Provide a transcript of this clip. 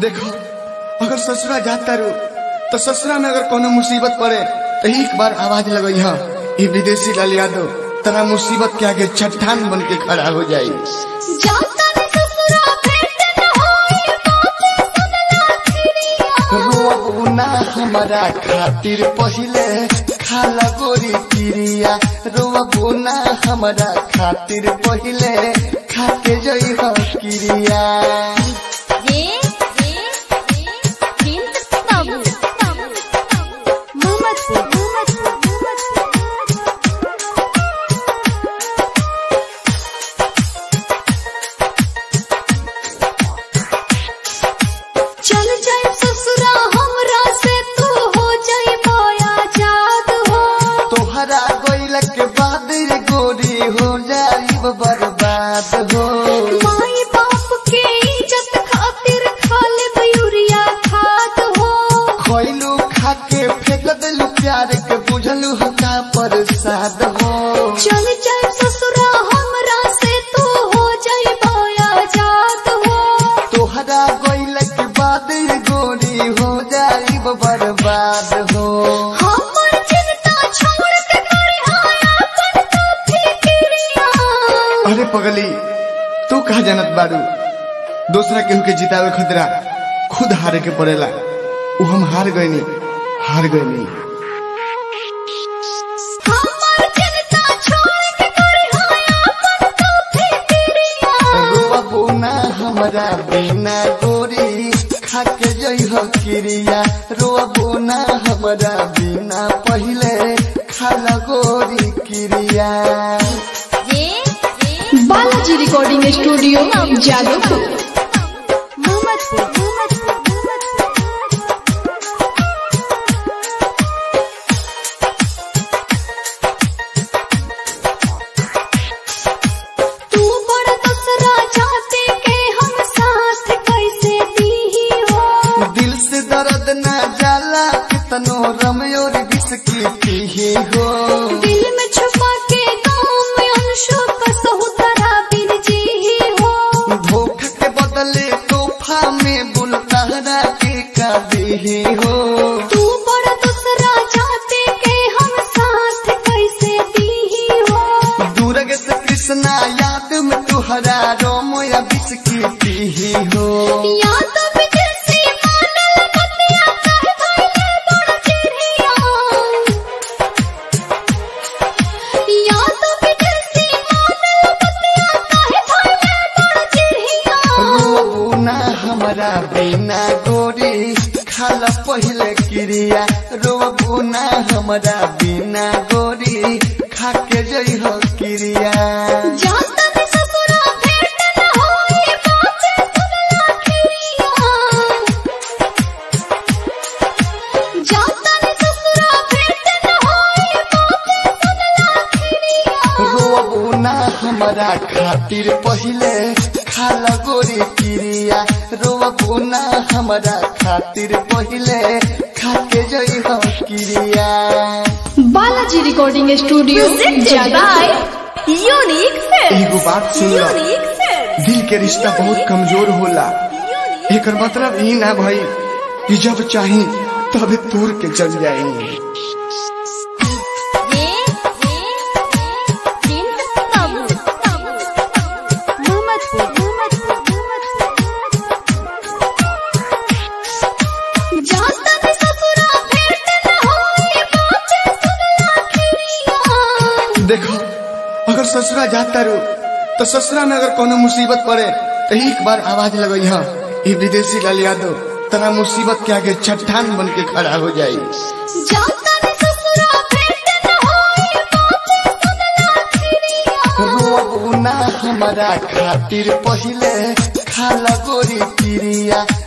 देखो अगर ससुरा जाता रू तो ससुरा में अगर कोनो मुसीबत पड़े तो एक बार आवाज लगई हा ये विदेशी लाल यादव तरा मुसीबत के आगे चट्टान बन के खड़ा हो जाई जाता न ससुरा भेंट न होई बात सुनला खिरिया रोबू ना हमारा खातिर पहिले खाला गोरी किरिया रोबू ना हमारा खातिर पहिले खाके जई हो किरिया ये ये प्रिंस बाबू मोहम्मदपुर मोहम्मदपुर चल जाए ससुरा हमरा से तू हो जाए माया जाद हो तोहरा गोइल के बाद रे गोरी हो जाई बर्बाद हो माई बाप के इज्जत खातिर खाले मयूरिया खात हो खोइलू खाके फेंक दिलू प्यार के बुझलू हका प्रसाद हो चल जाए ससुरा हमरा से तू हो जाए माया जाद हो तोहरा गोइल के बाद रे गोरी हो जाई बर्बाद हो हमर चिंता छोड़ के करे आया अपन तो फिक्रिया अरे पगली तू कहा जानत बारू दूसरा केहू के जितावे खतरा खुद हारे के पड़ेला उ हम हार गईनी हार गईनी हमर चिंता छोड़ के करे आया अपन तो फिक्रिया रोबू ना हमरा बिना गोरी खाके जई हो किरिया रोबू ना हमरा बिना पहिले खाला गोरी किरिया ये बालाजी रिकॉर्डिंग स्टूडियो जादवपुर मोहम्मदपुर तू बड़ा दसरा चाहते के हम साथ कैसे दी हो दिल से दर्द ना जाला कितनो रमयोर बिस्की पीही हो दिल में छुपा के गाँव में अंशु कसहु तरा बिन जी हो धोखा के बदले तोहफा में बुलतारा के काबी हो तू बड़ा दसरा चाहते के हम साथ कैसे दी हो दूरग से कृष्णा याद में तुहरा रोमया बिस्की पीही हो या तो विदेशी मानल बतिया कह भइले बड़ चिड़िया या तो विदेशी मानल बतिया कह भइले बड़ चिड़िया रोबू ना हमारा बिना गोरी खाला पहले क्रिया रोबू ना हमारा बिना गोरी खाके जई हो क्रिया जाता न ससुरा भेंट न होई बात सुनला खिरिया जाता न ससुरा भेंट न होई बात सुनला खिरिया रोबू ना हमारा खातिर पहिले खाला गोरी क्रिया रोबू ना हमारा खातिर पहिले खाके जई हो क्रिया Balaji recording studio Jadavpur unique एगो बात सुन लो दिल के रिश्ता बहुत कमजोर होला एकर मतलब ई ना भाई कि जब चाही तब तोड़ के चल जाएंगे ये प्रिंस बाबू मोहम्मदपुर जाता न ससुरा भेंट न होई बात सुनला खिरिया देखो अगर ससुरा जाता रू तो ससुरा में अगर कोनो मुसीबत पड़े तो एक बार आवाज लगई हा ये विदेशी लाल यादव तरा मुसीबत के आगे चट्टान बन के खड़ा हो जाई जाता न ससुरा भेंट न होई बात सुनला खिरिया रोबू ना हमारा खातिर पहिले खाला गोरी क्रिया